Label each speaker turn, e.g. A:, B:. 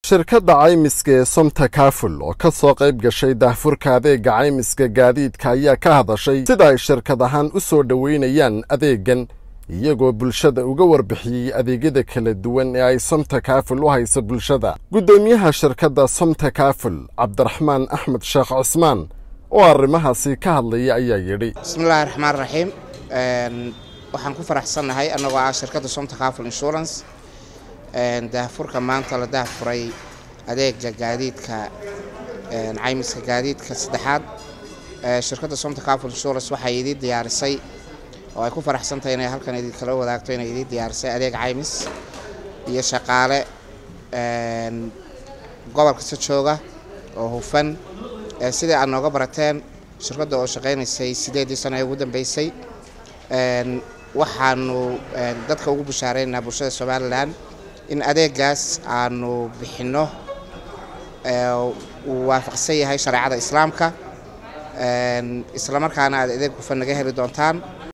A: shirkadda caymiska ee somta kaful oo ka soo qayb gashay daahfurka adeega caymiska gaadiidka ayaa ka hadashay sida ay shirkad ahaan u soo dhoweynayaan adeegan iyagoo bulshada uga warbixiyey adeegyada kala duwan ee ay somta kaful u hayso bulshada guddoomiyaha shirkadda somta kaful cabdiraxmaan axmed sheekh cusmaan oo arrimahaasi ka hadlaya ayaa yidhi
B: bismillahi raxmaan raxiim waxaan ku faraxsannahay annagoo ah shirkadda somta kaful insurance daahfurka maanta la daahfuray adeega gaadiidka caymiska gaadiidka saddexaad shirkadda somta kaful insurance waxay idii diyaarisay oo ay ku faraxsantahay inay halkan idinkala wadaagto inay idii diyaarisay adeeg caymis iyo shaqaale gobol kasta jooga oo hufan sidai aad nooga barateen shirkadda oo shaqaynaysay sideedii sano ee ugu dambeysay waxaanu dadka ugu bushaareynaa bulshada somalilan in adeegaas aanu bixinno uu waafaqsan yahay shareecada islaamka islamarkaana aad adeeg hufan naga heli doontaan